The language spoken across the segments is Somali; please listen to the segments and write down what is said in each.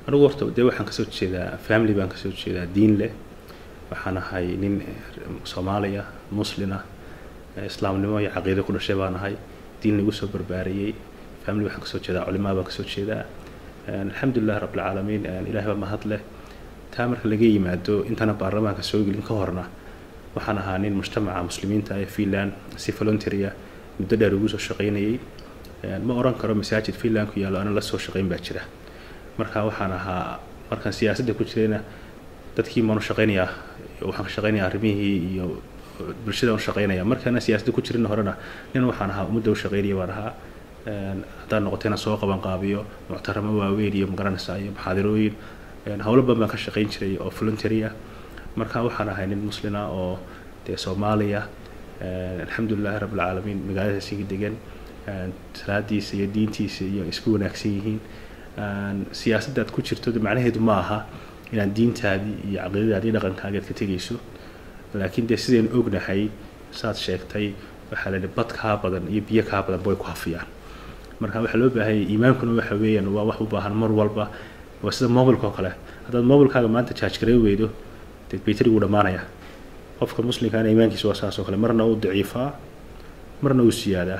anigu horta dee waxaan kasoo jeedaa family baan kasoo jeedaa diin leh waxaan ahay nin soomaaliya muslina islaamnimo iyo caqiido ku dhashay baan ahay diin lagu soo barbaariyey family waxaan kasoo jeedaa culimaa baan kasoo jeedaa alxamdulilah rabbilcaalamiin ilahay baa mahad leh taa marka laga yimaado intana baarlamaanka soo gelin ka horna waxaan ahaa nin mujtamaca muslimiinta ee finland si voluntarya muddo dheer ugu soo shaqaynayay ma oran karo masaajid finland ku yaallo ana la soo shaqayn baa jira marka waxaan ahaa markaan siyaasadda ku jirayna dadkii maan u shaqaynayaa waxaan ka shaqaynayaa arrimihii iyo bulshada u shaqaynaya markaana siyaasadda ku jirin horena nin waxaan ahaa ummadda u shaqaynaya baan ahaa haddaan noqoto inaan soo qaban qaabiyo muctaramo waaweyn iyo magaranaysa iyo maxaadirooyin howlo badan baan ka shaqayn jiray oo voluntary ah marka waxaan ahay nin muslina oo dee soomaaliya alxamdulilahi rabbilcaalamiin magaalada sigi degan salaadiisa iyo diintiisa iyo isku wanaagsan yihiin siyaasaddaad ku jirto macnaheedu ma aha inaad diintaadii iyo caqiidadaadi iyo dhaqankaaga aad ka tegayso laakiin dee sidaynu ognahay saad sheegtay waxaa la bad kaa badan iyo biyo kaa badanba way ku hafiyaan marka waxaa loo baahanya iimaankuna waxa weeyaan waa wax u baahan mar walba waa sida mobilka oo kale haddaad mobilkaaga maanta jaaj garey weydo dee baytarigu dhammaanaya qofka muslimkaana iimaankiisa waa saas oo kale marna uu daciifaa marna uu siyaadaa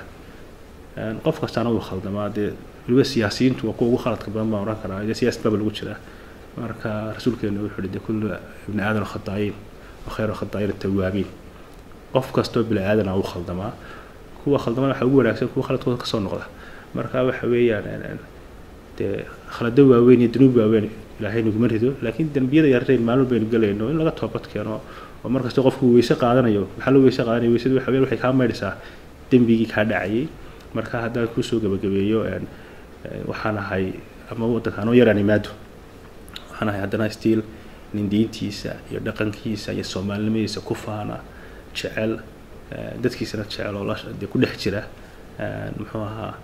qof kastaana uu khaldamaa dee weliba siyaasiyiintu waa kuwa ugu khaladka badan baan oran karaa dee siyaasad baaba lagu jiraa marka rasuulkeena wuxuu yihi dee kullu ibni aadan khadaayiin wa khayru khadaayiin tawaabiin qof kastoo bini aadana uu khaldamaa kuwa khaldamana waxaa ugu wanaagsan kuwa khaladkooda kasoo noqda marka waxa weeyaan dee khalado waaweyn iyo dunuub waaweyn ilaahay naguma rido laakiin dembiyada yarreyn maalin baynu gelayno in laga toobad keeno oo markasta qofku weyse qaadanayo maxaa loo weyse qaadanaya weysadu waxa weyan waxay kaa maydhaysaa dembigii kaa dhacayay marka haddaan kusoo gabagabeeyo waxaan ahay ama waddanka anoo yaraan imaado waxaan ahay haddana stiil nin diintiisa iyo dhaqankiisa iyo soomaalinimadiisa ku faana jecel dadkiisana jecel oo dee ku dhex jira muxuu ahaa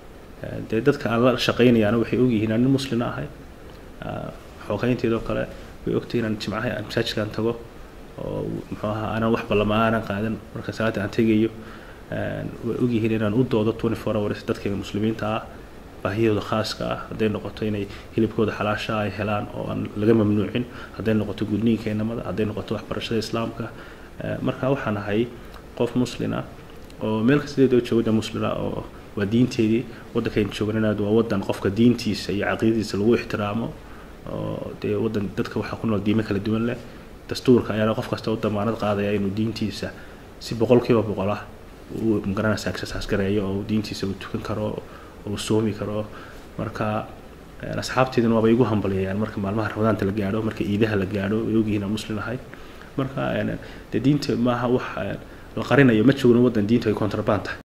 dee dadka aan la shaqaynayaana waxay ogyihiin aan nin muslina ahay xoogeynteedoo kale way ogtahay inaan jimcaha aan masaajidkaan tago oo muxuu ahaa aanan wax ballama aanan qaadan marka salaada aan tegayo way ogyihiin inaan u doodo twenty four hours dadka muslimiinta ah baahiyahooda khaaska ah hadday noqoto inay hilibkooda xalaasha ay helaan oo aan laga mamnuucin hadday noqoto gudniinka inamada hadday noqoto waxbarashada islaamka marka waxaan ahay qof muslina oo meel kastadeedoo joogada muslina oo waa diinteedii waddankayn joognanaad waa waddan qofka diintiisa iyo caqiidadiisa lagu ixtiraamo oo dee waddan dadka waxaa ku nool diimo kala duwan leh dastuurka ayaana qof kasta u damaanad qaadaya inuu diintiisa si boqolkiiba boqol ah uu magaranaysa exercise gareeyo oo diintiisa uu tukan karo uu soomi karo marka asxaabteeduna waaba igu hambaliyayaan marka maalmaha ramadaanta la gaadho marka iidaha la gaadho way ogyihiin aan muslim ahay marka dee diinta maaha wax la qarinayo ma joogno waddan diintu ay contraband tahay